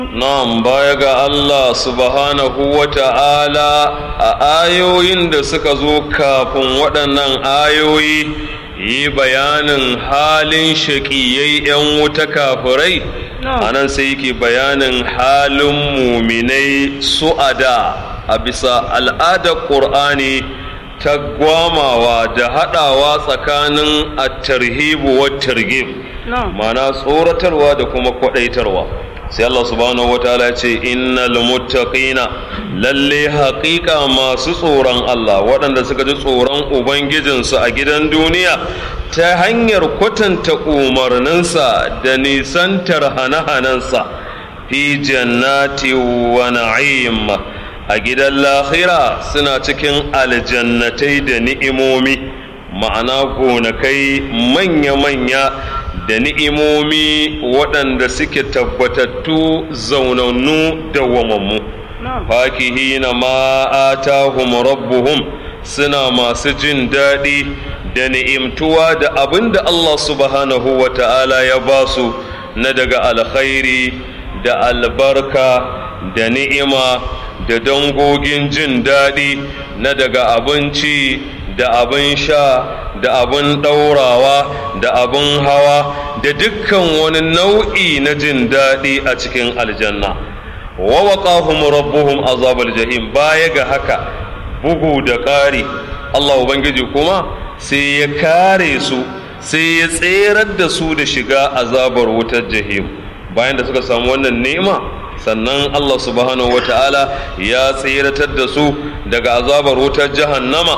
Na'am baya ga Allah subhanahu wa ta'ala a ayoyin da suka zo kafin waɗannan ayoyi yi bayanin halin shaƙiyai 'yan wuta kafirai a nan sai yake bayanin halin muminai su'ada a bisa al'adar ƙur'ani ta gwamawa da haɗawa tsakanin at-tarhibu wa targhib ma'ana tsoratarwa da kuma kwaɗaitarwa sai Allah subhanahu wataala ya ce innal muttaqina lalle haƙiƙa masu tsoron Allah waɗanda suka ji tsoron ubangijinsu a gidan duniya ta hanyar kwatanta umarninsa da nisantar hane-hanensa fi jannati wa na'im a gidan lahira suna cikin aljannatai da ni'imomi ma'ana gonakai manya-manya da ni'imomi waɗanda suke tabbatattu zaunannu da wamammu fakihina ma atahum rabbuhum suna masu jin daɗi da ni'imtuwa da abin da Allah subhanahu wa ta'ala ya ba su na daga alkhairi da albarka da ni'ima da dangogin jin daɗi na daga abinci da abin sha da abin ɗaurawa da abin hawa da dukkan wani nau'i na jin daɗi a cikin aljanna wa waqahum rabbuhum azabal jahim baya ga haka bugu da ƙari Allah ubangiji kuma sai ya kare su sai ya tserar da su da shiga azabar wutar jahim bayan da suka samu wannan ni'ima sannan Allah subhanahu wata'ala ya tseratar da su daga azabar wutar jahannama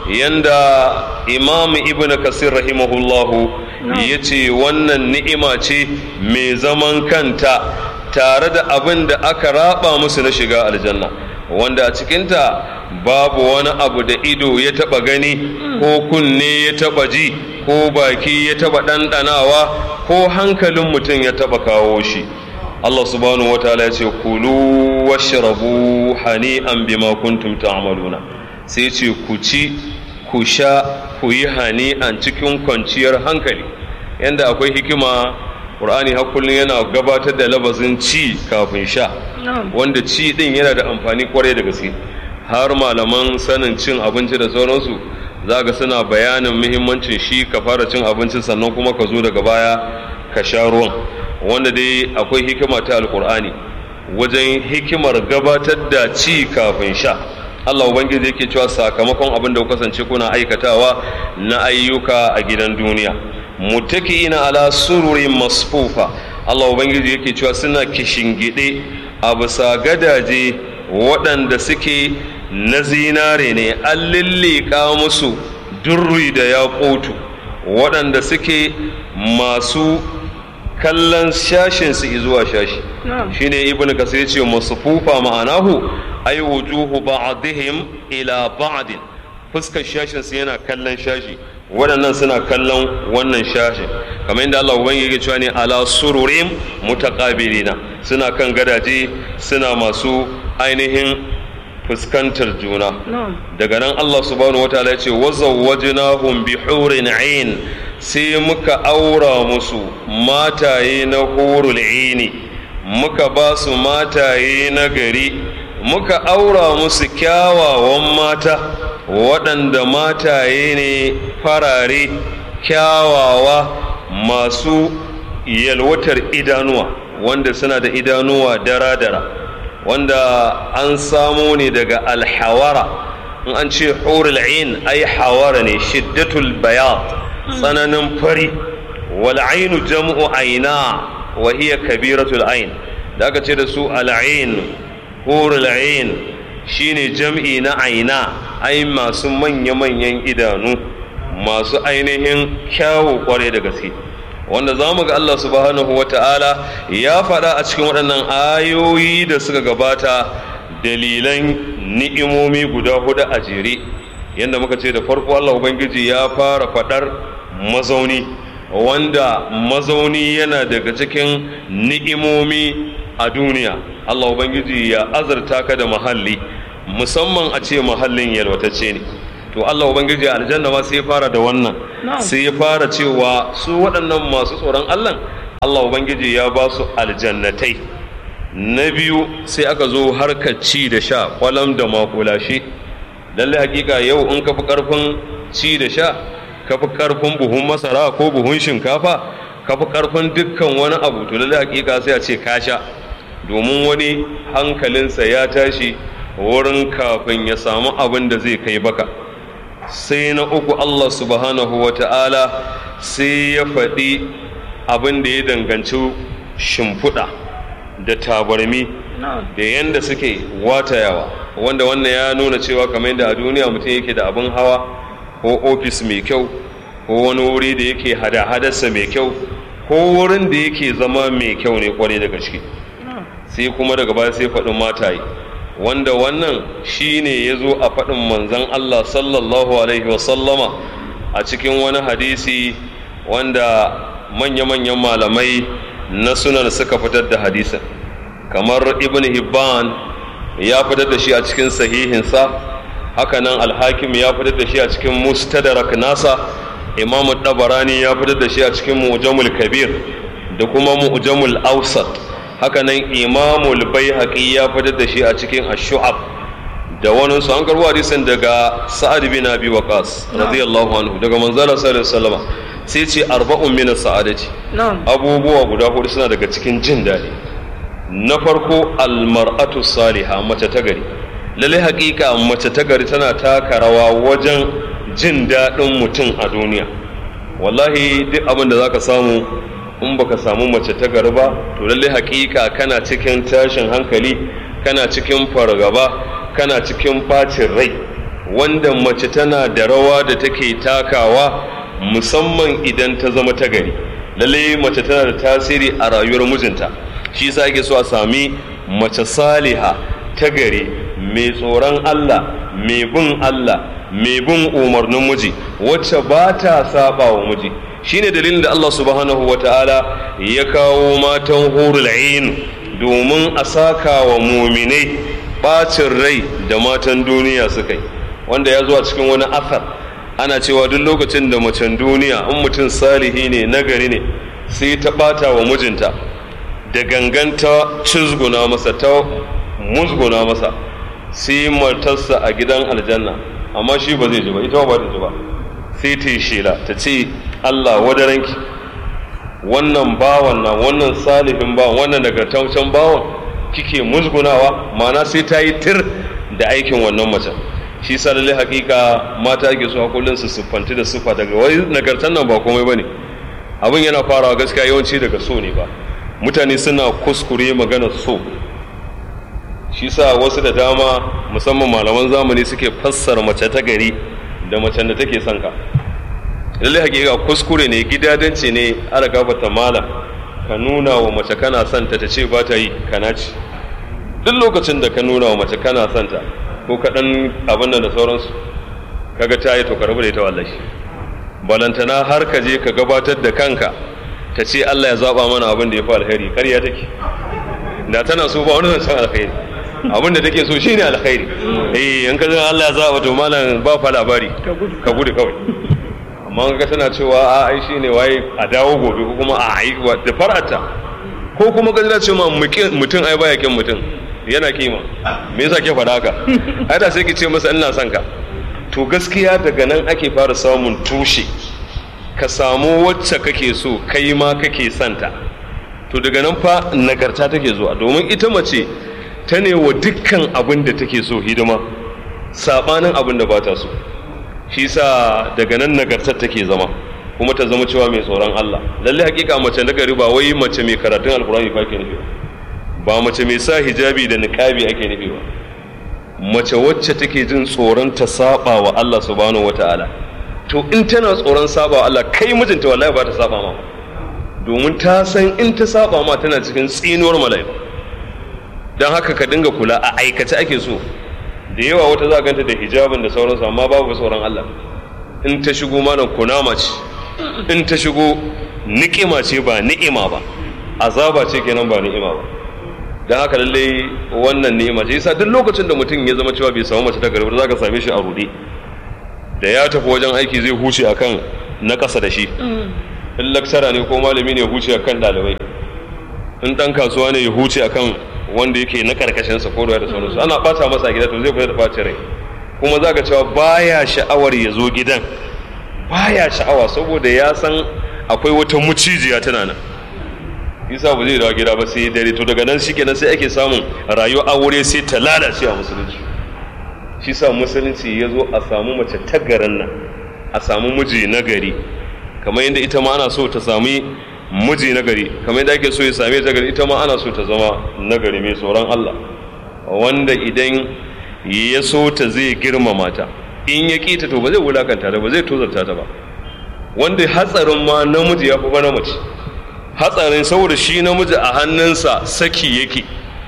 yanda imam ibn kasir rahimahullahu ya ce wannan ni'ima ce mai zaman kanta tare da abin da aka raba musu na shiga aljanna wanda a cikinta babu wani abu da ido ya taba gani ko kunne ya taba ji ko baki ya taba ɗanɗanawa ko hankalin mutum ya taba kawo shi Allah subhanahu wa ta'ala ya ce kulu washrabu hani'an bima kuntum ta'maluna sai ce ku ci ku sha ku yi hani'an cikin kwanciyar hankali yanda akwai hikima Qur'ani har kullum yana gabatar da labazin ci kafin sha wanda ci din yana da amfani kwarai da gaske har malaman sanin cin abinci da sauransu za ga suna bayanin muhimmancin shi ka fara cin abinci sannan kuma ka zo daga baya ka sha ruwan wanda dai akwai hikima ta alkur'ani wajen hikimar gabatar da ci kafin sha Allah ubangiji yake cewa sakamakon abin da kasance kuna aikatawa na ayyuka a gidan duniya muttaki'ina ala sururin masfufa Allah ubangiji yake cewa suna kishingide a bisa gadaje waɗanda suke na zinare ne an lillika musu durri da yaƙotu waɗanda suke masu kallon shashinsu zuwa shashi shine ibn kasir ya ce masufufa ma'anahu ay wujuhu ba'dihim ila ba'din fuskar shashinsu yana kallon shashi waɗannan suna kallon wannan shashin kamar yadda Allah ubangi yake cewa ne ala sururim mutaqabilina suna kan gadaje suna masu ainihin fuskantar juna daga nan Allah subhanahu wataala ya ce wazawwajnahum bi hurin ain sai muka aura musu mataye na hurul aini muka ba su mataye na gari muka aura musu kyawawan mata waɗanda mataye ne farare kyawawa masu yalwatar idanuwa wanda suna da idanuwa dara-dara wanda an samo ne daga alhawara in an ce hurul ain ai hawara ne shiddatul bayat tsananin fari wal ainu jam'u aina wa hiya kabiratul ain da aka ce da su al ain hurul ain shine jam'i na aina ai masu manya-manyan idanu masu ainihin kyawu kware da gaske wanda za mu ga Allah subhanahu wa ta'ala ya faɗa a cikin waɗannan ayoyi da suka gabata dalilan ni'imomi guda hudu a jere yadda muka ce da farko Allah Ubangiji ya fara faɗar mazauni wanda mazauni yana daga cikin ni'imomi a duniya Allah Ubangiji ya azurta ka da mahalli musamman a ce mahallin yalwatacce ne to Allah Ubangiji aljanna ma sai ya fara da wannan sai ya fara cewa su waɗannan masu tsoron Allah Allah Ubangiji ya ba su aljannatai na biyu sai aka zo harkar ci da sha kwalam da makulashe lallai hakika yau in ka fi karfin ci da sha ka fi karfin buhun masara ko buhun shinkafa ka fi karfin dukkan wani abu to lallai hakika sai a ce ka sha domin wani hankalinsa ya tashi wurin kafin ya samu abin da zai kai baka sai na uku Allah subhanahu wa ta'ala sai ya faɗi abin da ya danganci shimfiɗa da tabarmi da yadda suke watayawa wanda wannan ya nuna cewa kamar yadda a duniya mutum yake da abin hawa ko ofis mai kyau ko wani wuri da yake hada-hadarsa mai kyau ko wurin da yake zama mai kyau ne kwarai da gaske sai kuma daga baya sai faɗin mataye wanda wannan shine ya zo a faɗin manzon Allah sallallahu alaihi wasallama a cikin wani hadisi wanda manya-manyan malamai na sunan suka fitar da hadisin kamar ibn hibban ya fitar da shi a cikin sahihinsa hakanan alhakim ya fitar da shi a cikin mustadrak nasa imamu dabarani ya fitar da shi a cikin mu'jamul kabir da kuma mu'jamul awsat hakanan imamul baihaqi ya fitar da shi a cikin ash-shu'ab da wani su an karbo hadisin daga sa'ad bin abi waqas radiyallahu anhu daga manzala sallallahu alaihi wasallam sai ce arba'un min sa'adati abubuwa guda hudu suna daga cikin jin daɗi na farko almar'atu saliha mace ta gari lalle haƙiƙa mace ta gari tana taka rawa wajen jin daɗin mutum a duniya wallahi duk abin da zaka samu in baka samu mace ta gari ba to lalle haƙiƙa kana cikin tashin hankali kana cikin fargaba kana cikin ɓacin rai wanda mace tana da rawa da take takawa musamman idan ta zama ta gari lalle mace tana da tasiri a rayuwar mijinta shi yasa ake so a sami mace saliha ta gari mai tsoron Allah mai bin Allah mai bin umarnin miji wacce ba ta saba wa miji shine dalilin da Allah subhanahu wata'ala ya kawo matan hurul ain domin a saka wa muminai bacin rai da matan duniya suka yi wanda ya zo a cikin wani asar ana cewa duk lokacin da macen duniya in mutum salihi ne nagari ne sai ta bata wa mijinta da ganganta cizguna masa ta musguna masa sai matarsa a gidan aljanna amma shi ba zai ji ba ita ba ta ji ba sai ta yi shela ta ce Allah wadaranki wannan bawan nan wannan salihin bawan wannan nagartaccen bawan kike musgunawa ma'ana sai ta yi tir da aikin wannan macen shi sa lalle hakika mata ake so a kullun su siffanti da siffa daga wai nagartan nan ba komai bane abin yana farawa gaskiya yawanci daga so ne ba mutane suna kuskure magana so shi sa wasu da dama musamman malaman zamani suke fassara mace ta gari da macen da take son ka lalle hakika kuskure ne gidadanci ne ala gabata mala ka nuna wa mace kana son ta ta ce ba ta yi kana ci duk lokacin da ka nuna wa mace kana son ta ko kaɗan abin da sauransu kaga ta yi to ka rabu da ita wallahi balantana har ka je ka gabatar da kanka ta ce Allah ya zaba mana abin da ya fi alkhairi ƙarya take da tana so ba wani zancen alkhairi abin da take so shine alkhairi eh in ka Allah ya zaba to malam ba fa labari ka gudu kawai amma ka tana cewa a ai shine waye a dawo gobe ko kuma a ai da farata ko kuma ka ce ma mutum ai baya kin mutum yana kima me yasa ke faɗa haka ai da sai ki ce masa ina son ka to gaskiya daga nan ake fara samun tushe ka samu wacce kake so kai ma kake santa to daga nan fa nagarta take zuwa domin ita mace ta ne wa dukkan abin da take so hidima sabanin abin da ba ta so shi sa daga nan nagartar take zama kuma ta zama cewa mai tsoron Allah lalle hakika mace nagari ba wai mace mai karatun alkurani fa ke nufi ba mace mai sa hijabi da niqabi ake nufi ba mace wacce take jin tsoron ta saba wa Allah subhanahu wataala to in tana tsoron saba wa Allah kai mijinta wallahi ba ta saba ma domin ta san in ta saba ma tana cikin tsinuwar mala'iku don haka ka dinga kula a aikace ake so da yawa wata za ganta da hijabin da sauransu amma babu tsoron Allah in ta shigo malam kunama ce in ta shigo ni'ima ce ba ni'ima ba azaba ce kenan ba ni'ima ba don haka lalle wannan ni'ima ce yasa duk lokacin da mutum ya zama cewa bai samu mace ta garba za ka same shi a rude da ya tafi wajen aiki zai huce akan na ƙasa da shi in laksara ne ko malami ne ya huce akan ɗalibai in ɗan kasuwa ne ya huce akan wanda yake na karkashin sa ko da sauransu ana bata masa gida to zai fita da bacin rai kuma zaka cewa baya sha'awar ya zo gidan baya sha'awa saboda ya san akwai wata mucijiya tana nan isa ba zai dawo gida ba sai dare to daga nan shikenan sai ake samun rayuwar aure sai ta lalace a musulunci shi sa musulunci ya zo a samu mace ta garin nan a samu miji na gari kamar yadda ita ma ana so ta sami miji na gari kamar yadda ake so ya same ta gari ita ma ana so ta zama na gari mai tsoron Allah wanda idan ya so ta zai girmama ta in ya kita to ba zai wulakanta ta ba zai tozarta ta ba wanda hatsarin ma namiji ya fi ba na mace hatsarin saboda shi namiji a hannunsa saki yake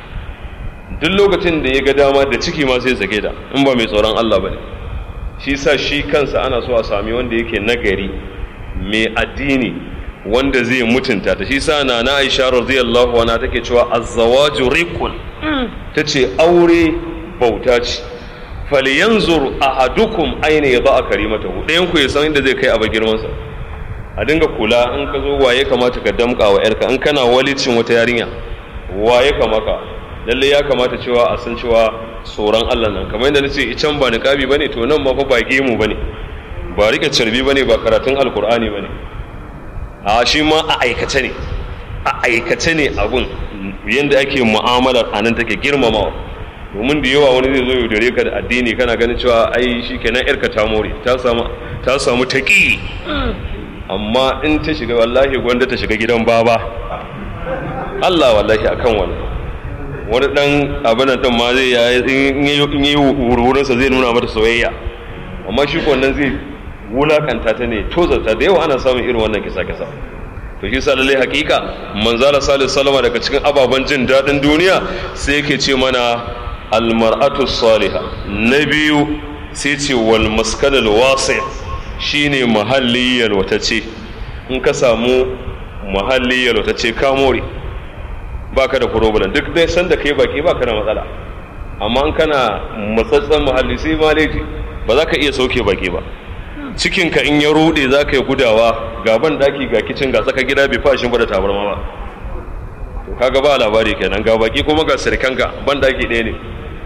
duk lokacin da ya ga dama da ciki ma sai sake ta in ba mai tsoron Allah ba ne shi sa shi kansa ana so a sami wanda yake nagari mai addini wanda zai mutunta ta shi sa na na Aisha radiyallahu anha take cewa az-zawaju riqun tace aure bauta ce falyanzur ahadukum aina yada karimatahu ɗayan ku ya san inda zai kai a girman sa a dinga kula in ka zo waye kamata ka damka wa yarka in kana walicin wata yarinya waye kamaka lalle ya kamata cewa a san cewa tsoron Allah nan kamar yadda nace icen ba niqabi bane to nan ma fa ba gemu bane ba rike carbi bane ba karatun alkur'ani bane a shi ma a aikace ne a aikace ne abun yanda ake mu'amalar anan take girmamawa domin da yawa wani zai zo yaudare ka da addini kana ganin cewa ai shi kenan yarka ta more ta samu ta samu taƙi amma in ta shiga wallahi gwanda ta shiga gidan baba Allah wallahi akan wani wani dan abin nan ma zai in yi wurinsa zai nuna mata soyayya amma shi wannan zai wulakanta ta ne tozarta da yawa ana samun irin wannan kisa kisa to shi sa lalle hakika manzala salisu salama daga cikin ababen jin daɗin duniya sai yake ce mana almar'atu salihah na biyu sai ce wal maskanal wasi' shine muhalli yalwatace in ka samu muhalli yalwatace ka more baka da problem duk dai sanda kai baki baka da matsala amma in kana matsatsan muhalli sai maleji ba za ka iya sauke baki ba cikinka in ya rude za ka yi gudawa ga ban daki ga kicin ga tsaka gida bai fashin ba da tabarma ba to kaga ba labari kenan ga baki kuma ga sirkanka ban daki ɗaya ne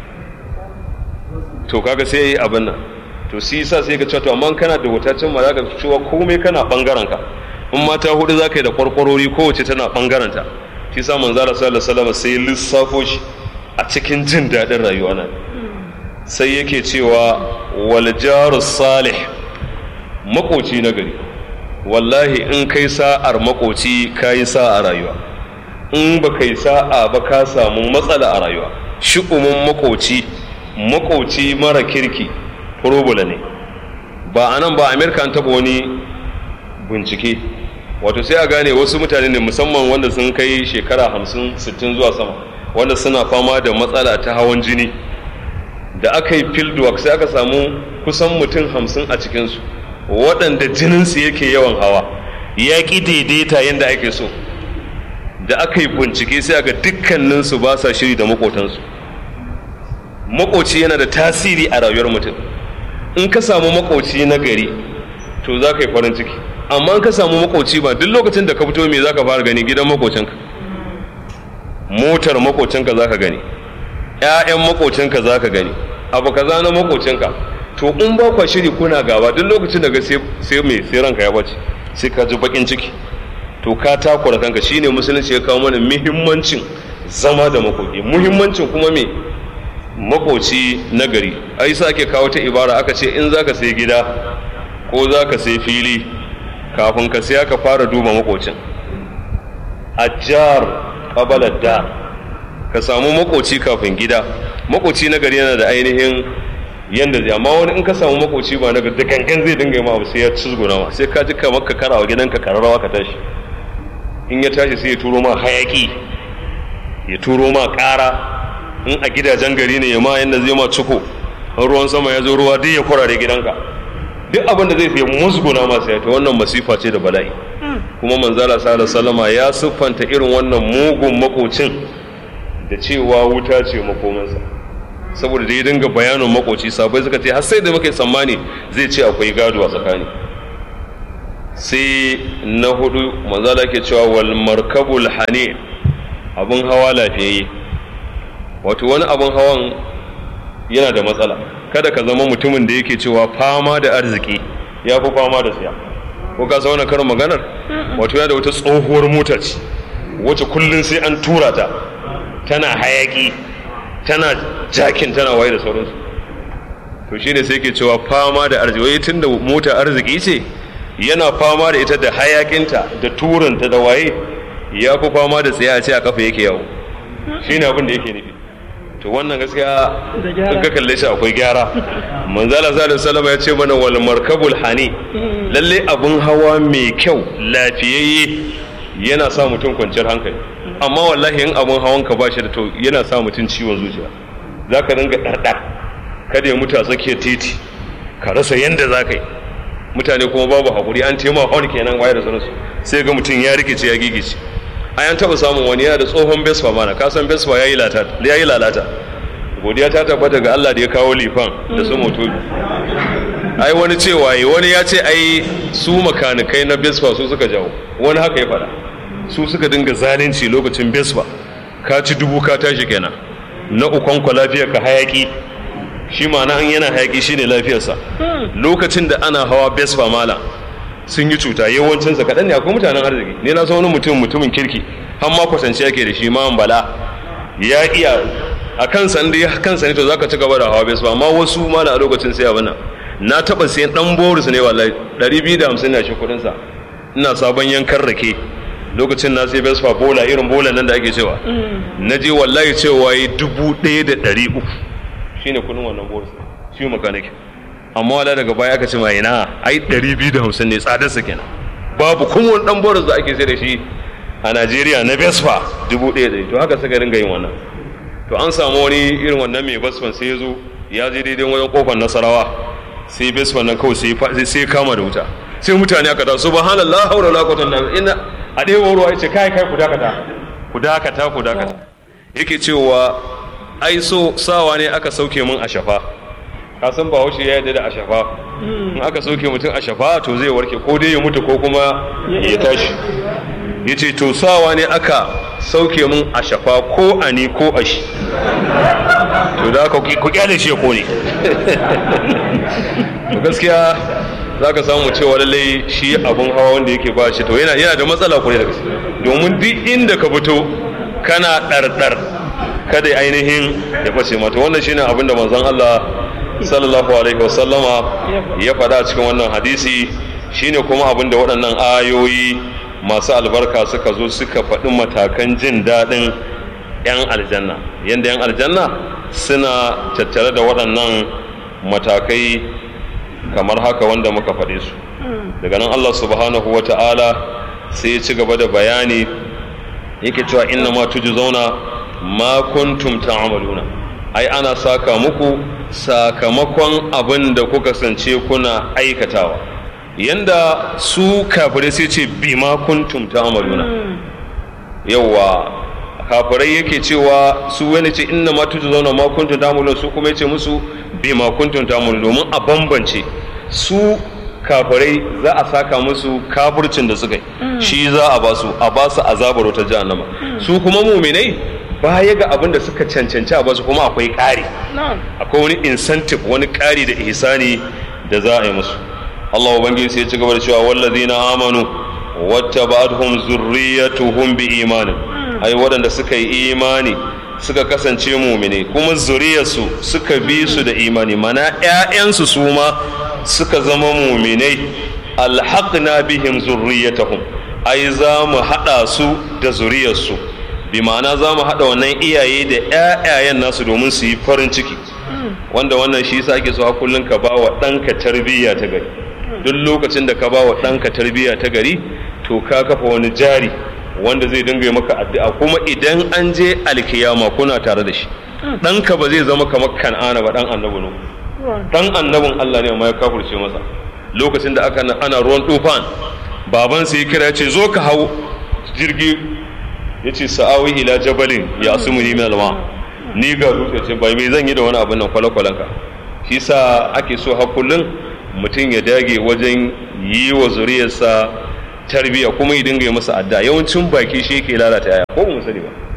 to kaga sai yi abin nan to si yasa sai ka cewa to amma kana da wutacin ma za ka cewa komai kana bangaren ka in mata hudu za ka yi da kwarkwarori kowace tana bangaren ta shi sa manzo Allah sallallahu alaihi wasallam sai lissafo shi a cikin jin daɗin rayuwa nan sai yake cewa wal jaru salih makoci na gari wallahi in kai sa'ar makoci kayi sa'a rayuwa in ba kai sa'a ba ka samu matsala a rayuwa shi'umin makoci makoci mara kirki furobula ne ba a nan ba amerika an taɓa wani bincike wato sai a gane wasu mutane ne musamman wanda sun kai shekara hamsin sittin zuwa sama wanda suna fama da matsala ta hawan jini da aka yi fieldwork sai aka samu kusan mutum hamsin a cikinsu waɗanda jininsu yake yawan hawa ya ƙi daidaita yadda ake so da aka yi bincike sai aka dukkaninsu ba sa shiri da makotansu makoci yana da tasiri a rayuwar mutum in ka samu makoci na gari to za ka yi farin ciki amma in ka samu makoci ba duk lokacin da ka fito me za ka fara gani gidan makocinka motar makocinka za ka gani 'ya'yan makocinka za ka gani abu kaza na makocinka to in ba kwa shiri kuna gaba duk lokacin da ga sai mai sai ranka ya bace sai ka ji bakin ciki to ka takura kanka shine musulunci ya kawo mana muhimmancin zama da makoki muhimmancin kuma me makoci nagari ai sa ake kawo ta ibara aka ce in zaka sai gida ko zaka sai fili kafin ka sai aka fara duba makocin ajjar qabala dar ka samu makoci kafin gida makoci nagari yana da ainihin yanda zai amma wani in ka samu makoci ba na da gangan zai dinga yi ma abu sai ya cizguna ma sai ka ji kamar ka karawa gidanka kararrawa ka tashi in ya tashi sai ya turo ma hayaki ya turo ma ƙara in a gidajen gari ne ya ma yanda zai ma ciko in ruwan sama ya zo ruwa duk ya kurare gidanka duk abin da zai fiye musguna ma sai ta wannan masifa ce da bala'i kuma manzala sallallahu salama ya siffanta irin wannan mugun makocin da cewa wuta ce makomansa saboda da ya dinga bayanin makoci sabai suka ce har sai da muke tsammani zai ce akwai gado a tsakani sai na hudu manzala ke cewa wal markabul hane abun hawa lafiyayye wato wani abin hawan yana da matsala kada ka zama mutumin da yake cewa fama da arziki ya fi fama da siya ko ka wani karin maganar wato yana da wata tsohuwar mota ce wacce kullum sai an tura ta tana hayaki tana jakin tana waye da sauransu to shine sai ke cewa fama da arziki wai tunda mota arziki ce yana fama da ita da hayakinta da turanta da waye ya fi fama da tsaye a ce a kafa yake yawo shine abin da yake nufi to wannan gaskiya in ka kalle shi akwai gyara manzala sallallahu alaihi ya ce mana wal markabul hani lalle abun hawa mai kyau lafiyayye yana sa mutum kwanciyar hankali amma wallahi in abun hawan ka bashi da to yana sa mutum ciwon zuciya zaka dinga dardar kada ya mutu a tsakiyar titi ka rasa yanda zaka yi mutane kuma babu hakuri an tema hon kenan waye da sanarsu sai ga mutum ya rikice ya gigice a yan taɓa samun wani yana da tsohon besfa mana ka san besfa ya yi lalata godiya ta tabbata ga Allah da ya kawo lifan da su moto ai wani cewa yi wani ya ce ai su makanikai na besfa su suka jawo wani haka ya faɗa su suka dinga zalunci lokacin besfa ka ci dubu ka tashi kenan na ukon ku lafiyar ka hayaki shi ma'ana an yana hayaki shine lafiyarsa lokacin da ana hawa besfa mala sun yi cuta yawancinsa kaɗan ne akwai mutanen arziki ne na wani mutum mutumin kirki har ma kwatance yake da shi ma bala ya iya a kansa inda ya kansa ne to zaka ci gaba da hawa bai amma wasu ma a lokacin sai abin nan na taba sayan dan boris ne wallahi 250 na shi kudin sa ina sabon yankan rake lokacin na sai Vespa bola irin bola nan da ake cewa na je wallahi cewa yi dubu ɗaya da ɗari uku shine kudin wannan boris shi makaniki amma wala daga baya aka ce ma ina ai 250 ne tsadarsa kenan babu kuma wani dan boris da ake sai da shi a Najeriya na Vespa 1000 to haka suka ringa yin wannan to an samu wani irin wannan mai Vespa sai ya zo ya je daidai wajen kofar Nasarawa sai Vespa nan kawai sai sai kama da wuta sai mutane aka ta subhanallah haula la quwwata illa billah ina a dai ruwa yace kai kai ku dakata ku dakata ku dakata yake cewa ai so sawa ne aka sauke mun a shafa ka san ba haushe ya yarda da ashafa in aka soke mutum ashafa to zai warke ko dai ya mutu ko kuma ya tashi ya ce to sawa ne aka sauke mun ashafa ko a ni ko a shi to da aka ku kyale shi ko ne to gaskiya za ka samu cewa lallai shi abun hawa wanda yake ba shi to yana yana da matsala kure da gaske domin duk inda ka fito kana ɗarɗar kada ainihin ya fashe mata wannan shine abin da manzon Allah sallallahu alaihi wasallama ya faɗa cikin wannan hadisi shine kuma abin da waɗannan ayoyi masu albarka suka zo suka faɗi matakan jin daɗin 'yan aljanna yadda 'yan aljanna suna tattare da waɗannan matakai kamar haka wanda muka faɗe su daga nan Allah subhanahu wa ta'ala sai ya ci gaba da bayani yake cewa inna ma zauna ma kuntum ta'maluna ai ana saka muku sakamakon abin da kuka sance kuna aikatawa yanda su kafirai sai ce bima kuntum ta'maluna yawa kafirai yake cewa su wani ce inna ma zauna ma kuntum ta'maluna su kuma yace musu bima kuntum ta'maluna domin a bambance su kafirai za a saka musu kafircin da suka yi shi za a basu a basu azabar wata jahannama su kuma muminai baya ga abin da suka cancanci a basu kuma akwai ƙari akwai wani incentive wani ƙari da ihsani da za a yi musu Allah ubangiji sai ya ci gaba da cewa wallazina amanu wattaba'atuhum zurriyatuhum bi imanin ai waɗanda suka yi imani suka kasance mumine kuma zuriyarsu suka bi su da imani mana ƴaƴansu su ma suka zama muminai alhaqna bihim zurriyatahum ai za mu haɗa su da zuriyarsu bi ma'ana za mu haɗa wannan iyaye da ƴaƴayen nasu domin su yi farin ciki wanda wannan shi yasa ake so a kullun ka ba wa ɗanka tarbiyya ta gari duk lokacin da ka ba wa ɗanka tarbiyya ta gari to ka kafa wani jari wanda zai dinga yi maka addu'a kuma idan an je alkiyama kuna tare da shi ɗanka ba zai zama kamar kan'ana ba ɗan annabi no ɗan annabin Allah ne amma ya kafurce masa lokacin da aka ana ruwan tufan baban sai ya kira ya ce zo ka hau jirgi ya ce sa'awi ila jabalin ya asumu ni min alma ni ga dutse ce bai me zan yi da wani abin nan kwale-kwalen ka shi sa ake so har kullun mutum ya dage wajen yi wa zuriyarsa tarbiya kuma ya dinga yi masa adda yawancin baki shi yake lalata yaya ko mu sani ba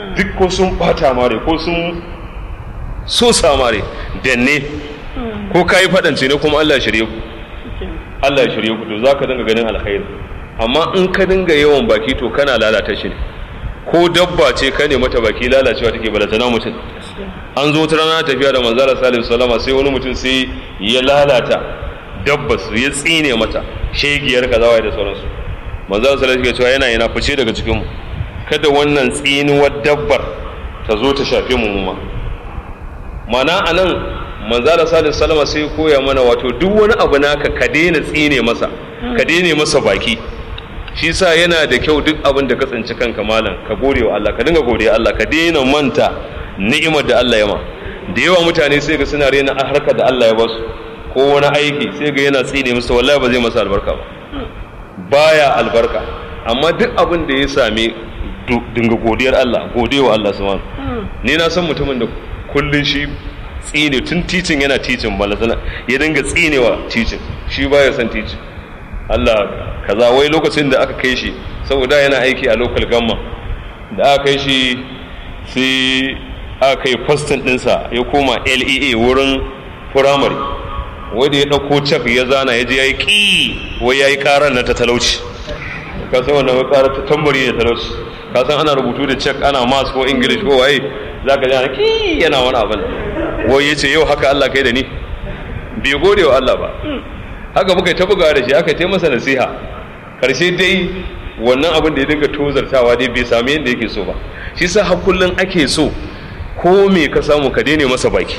duk ko sun bata mare ko sun so samare danne ko ka yi faɗance ne kuma Allah shirye ku Allah ya shirye ku to za ka dinga ganin alkhairi amma in ka dinga yawan baki to kana lalata shi ne ko dabba ce ka ne mata baki lalacewa take balantana mutum an zo ta rana tafiya da manzara salim salama sai wani mutum sai ya lalata dabba su ya tsine mata shegiyar kazawa da sauransu manzara salim ke cewa yana yana fice daga cikin mu kada wannan tsinuwar dabbar ta zo ta shafe mu ma mana anan manzara salim salama sai koya mana wato duk wani abu naka ka daina tsine masa ka daina masa baki shi sa yana da kyau duk abin da ka tsinci kanka malam ka gode wa Allah ka dinga gode Allah ka daina manta ni'imar da Allah ya ma da yawa mutane sai ga suna rena harkar da Allah ya ba su ko wani aiki sai ga yana tsine musu wallahi ba zai masa albarka ba baya albarka amma duk abin da ya same dinga godiyar Allah gode wa Allah subhanahu ni na san mutumin da kullun shi tsine tun titin yana titin balazana ya dinga tsinewa titin shi baya son titin Allah kaza wai lokacin da aka kai shi saboda yana aiki a local gamma da aka kai shi sai aka kai fastin ɗinsa ya koma lea wurin firamare wadda ya ɗauko cak ya zana ya je ya yi ƙi wai ya yi ƙarar na ta talauci ka san wannan ƙarar ta tambari da talauci ka san ana rubutu da cak ana mas ko english ko waye za ka jana ƙi yana wani abin wai ya ce yau haka allah kai da ni bai gode wa allah ba haka muka ta bugawa da shi aka ta masa nasiha karshe dai wannan abin da ya dinga tozartawa dai bai sami yadda yake so ba shi sa har kullun ake so ko me ka samu ka daina masa baki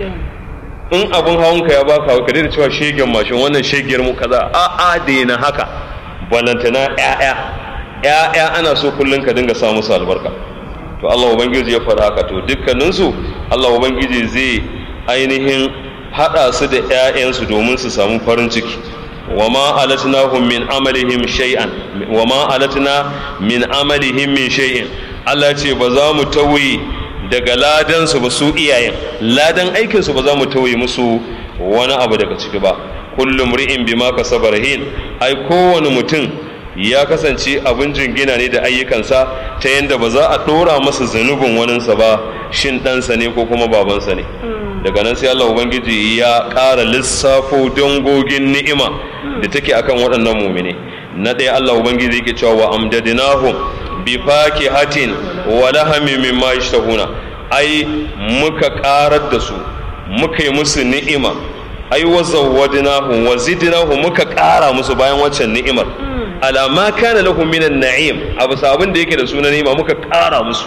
in abin hawanka ya baka ka daina cewa shegen mashin wannan shegiyar mu kaza a a daina haka balantana ƴaƴa ƴaƴa ana so kullun ka dinga sa musu albarka to Allah ubangiji ya faɗa haka to dukkaninsu Allah ubangiji zai ainihin haɗa su da ‘ya'yansu domin su samu farin ciki wa ma alatnahum min amalihim shay'an wa ma alatna min amalihim min shay'in Allah ce ba za mu tauye daga ladan su ba su iyayen ladan aikin su ba za mu tauye musu wani abu daga ciki ba kullum ri'in bima kasaba rahin ai kowane mutum ya kasance abin jingina ne da ayyukansa ta yadda ba za a ɗora masa zunubin waninsa ba shin ɗansa ne ko kuma babansa ne daga nan sai Allah Ubangiji ya ƙara lissafo dangogin ni'ima da take akan waɗannan mumine na ɗaya Allah Ubangiji yake cewa wa amdadinahum bi fakihatin wa lahamin mimma yashtahuna ai muka ƙarar da su muka yi musu ni'ima ai wa zawwadnahum wa zidnahum muka ƙara musu bayan waccan ni'imar alama kana lahum minan na'im abu sabon da yake da sunan ni'ima muka ƙara musu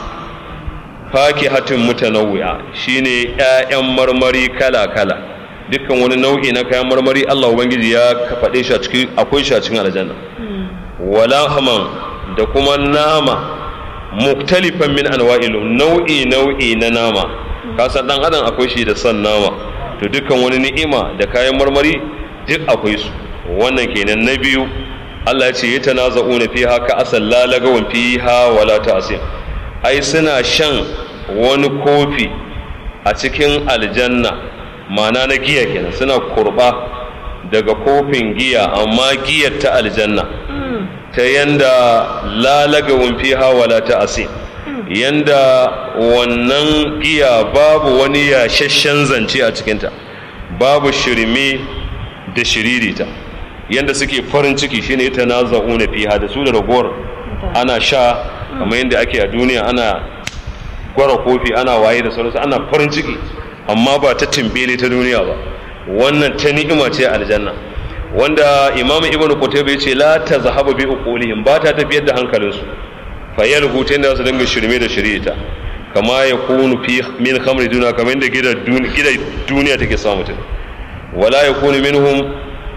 fakihatin mutanawwi'a shine ƴaƴan marmari kala-kala dukkan wani nau'i na kayan marmari Allah ubangiji ya faɗe shi a cikin akwai shi a cikin aljanna wala haman da kuma nama muktalifan min anwa'il nau'i nau'i na nama ka san dan adam akwai shi da son nama to dukkan wani ni'ima da kayan marmari duk akwai su wannan kenan na biyu Allah ya ce yatanaza'una fiha ka asal la lagawan fiha wala ta'sim ai suna shan wani kofi a cikin aljanna mana na giya kenan suna kurba daga kofin giya amma giyar ta aljanna ta yanda lalagawun fiha wala ta asin yanda wannan giya babu wani yashashen zance a cikinta babu shirme da shiririta yanda suke farin ciki shine ta naza'una fiha da su da ragowar ana sha kamar yadda ake a duniya ana gwara kofi ana waye da sauransu ana farin ciki amma ba ta timbele ta duniya ba wannan ta ni'ima ce aljanna wanda imam ibn qutayba yace la tazhabu bi uqulihim ba ta tafiyar da hankalinsu fa yalhu ta inda su dinga shirme da shirita kama ya kunu fi min khamri duniya kamar yadda gidan duniya take samu mutum wala yakunu minhum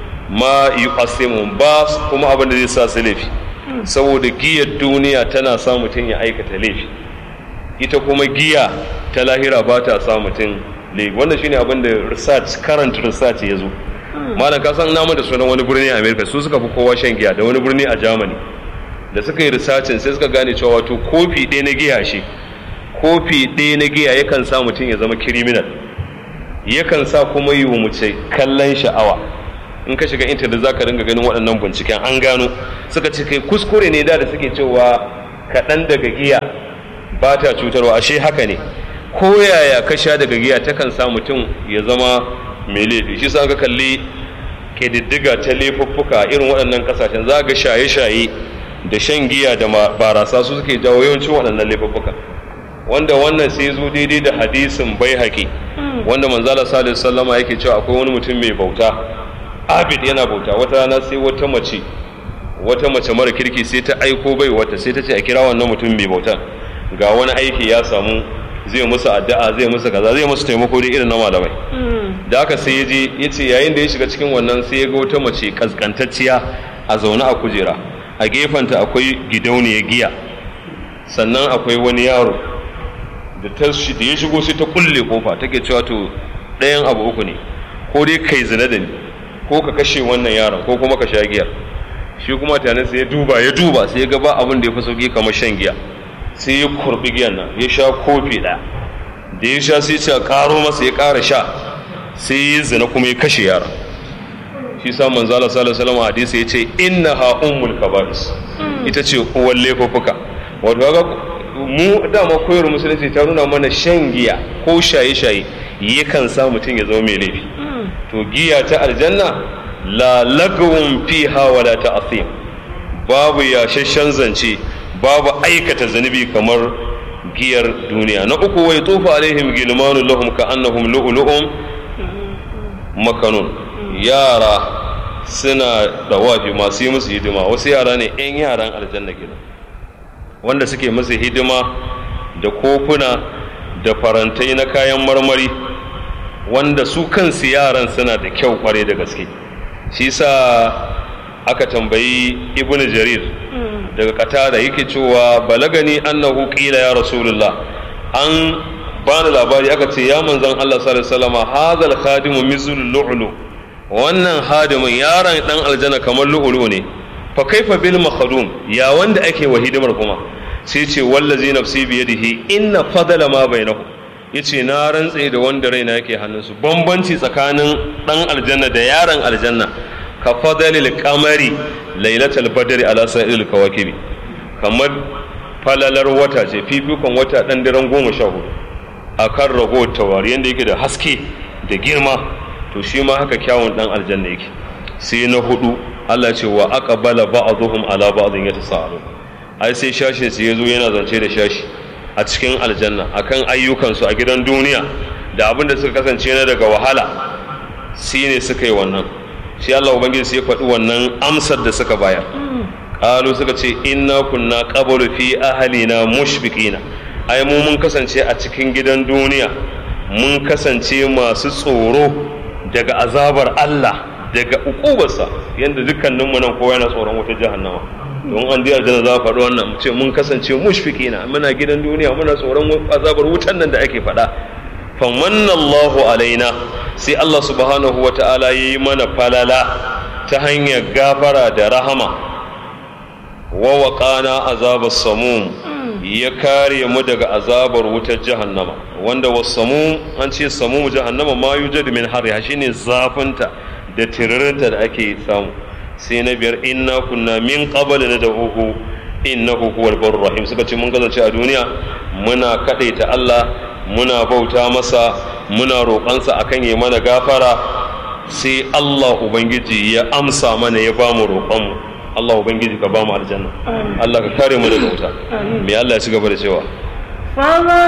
ma yuqassimuhum ba kuma abin da zai sa su laifi saboda giyar duniya tana sa mutum ya aikata laifi ita kuma giya ta lahira ba ta sa mutum laifi wannan shine abin da research current research ya zo malam ka san namu da sunan wani birni a america su suka fi kowa shan giya da wani birni a germany da suka yi researching sai suka gane cewa wato kofi ɗaya na giya shi kofi ɗaya na giya yakan sa mutum ya zama criminal yakan sa kuma yi wa mace kallon sha'awa in ka shiga intanet za ka ringa ganin waɗannan binciken an gano suka ce kai kuskure ne da da suke cewa kaɗan daga giya ba ta cutarwa ashe haka ne ko yaya ka sha daga giya takan sa mutum ya zama mai laifi shi sa ka kalli ƙididdiga ta laifuffuka irin waɗannan ƙasashen za ga shaye-shaye da shan giya da barasa su suke jawo yawancin waɗannan laifuffuka wanda wannan sai zo daidai da hadisin bai haƙi wanda manzala salisu sallama yake cewa akwai wani mutum mai bauta abid yana bauta wata rana sai wata mace wata mace mara kirki sai ta aiko bai wata sai ta ce a kira wannan mutum mai bautan ga wani aiki ya samu zai musu addu'a zai musu kaza zai musu taimako da irin na malamai da haka sai ya je ya ce yayin da ya shiga cikin wannan sai ya ga wata mace kaskantacciya a zaune a kujera a gefenta akwai gidauniyar giya sannan akwai wani yaro da ta da ya shigo sai ta kulle kofa take cewa to ɗayan abu uku ne ko dai kai zina da ni ko ka kashe wannan yaron ko kuma ka sha giyar shi kuma tare sai ya duba ya duba sai ya ga ba abin da ya fi sauki kamar shan giya sai ya kurbi giyan nan ya sha kofi ɗaya da ya sha sai ya karo masa ya ƙara sha sai ya zina kuma ya kashe yaron shi sa manzo Allah sallallahu alaihi wasallam hadisi yace innaha ummul kaba'is ita ce uwar laifuffuka wato ga mu dama koyar musulunci ta nuna mana shan giya ko shaye-shaye yakan sa mutum ya zama mai laifi to giya ta aljanna la lagwun fiha wala ta'thim babu yashashen zance babu aikata zunubi kamar giyar duniya na uku wai tufa alaihim gilmanu lahum ka annahum lu'lu'um makanun yara suna da wafi masu yi musu hidima wasu yara ne 'yan yaran aljanna kenan wanda suke musu hidima da kofuna da farantai na kayan marmari wanda su kansu yaran suna da kyau kware da gaske shi sa aka tambayi ibn jarir daga qatada yake cewa balagani annahu qila ya rasulullah an bani labari aka ce ya manzon Allah sallallahu alaihi wasallam hadal khadimu mizlul lu'lu wannan hadimin yaron dan aljanna kamar lu'lu ne fa kaifa bil makhdum ya wanda ake wa hidimar kuma sai ce wallazi nafsi biyadihi inna fadala ma bainahu yace na rantse da wanda raina yake hannunsu bambanci tsakanin dan aljanna da yaron aljanna ka fadalil qamari lailatul badri ala sa'il kawakibi kamar falalar wata ce fifikon wata dan daren goma sha hudu akan rago tawari yanda yake da haske da girma to shi ma haka kyawun dan aljanna yake sai na hudu Allah ce wa aqbala ba'dhum ala ba'dhin yatasaalun ai sai shashin su yazo yana zance da shashi a cikin aljanna akan ayyukansu a gidan duniya da abin da suka kasance na daga wahala shi ne suka yi wannan shi Allah ubangiji sai ya faɗi wannan amsar da suka bayar qalu suka ce inna kunna qablu fi ahlina mushfiqina ai mu mun kasance a cikin gidan duniya mun kasance masu tsoro daga azabar Allah daga ukubarsa yanda dukkaninmu nan kowa yana tsoron wata jahannama don an ji aljanna za a faɗi wannan mu ce mun kasance mushfikina muna gidan duniya muna tsoron azabar wutan nan da ake faɗa famanna Allahu alaina sai Allah subhanahu wa ta'ala yi mana falala ta hanyar gafara da rahama wa waqana azabar samum ya kare mu daga azabar wutar jahannama wanda wasamum an ce samum jahannama ma yujadu min harriha shine zafinta da tiririnta da ake samu sai na biyar inna kunna min qabl nad'uhu innahu huwal barur rahim suka ce mun kasance a duniya muna kadaita Allah muna bauta masa muna roƙansa akan yi mana gafara sai Allah ubangiji ya amsa mana ya bamu roƙon mu Allah ubangiji ka bamu aljanna Allah ka kare mu daga wuta me Allah ya ci gaba da cewa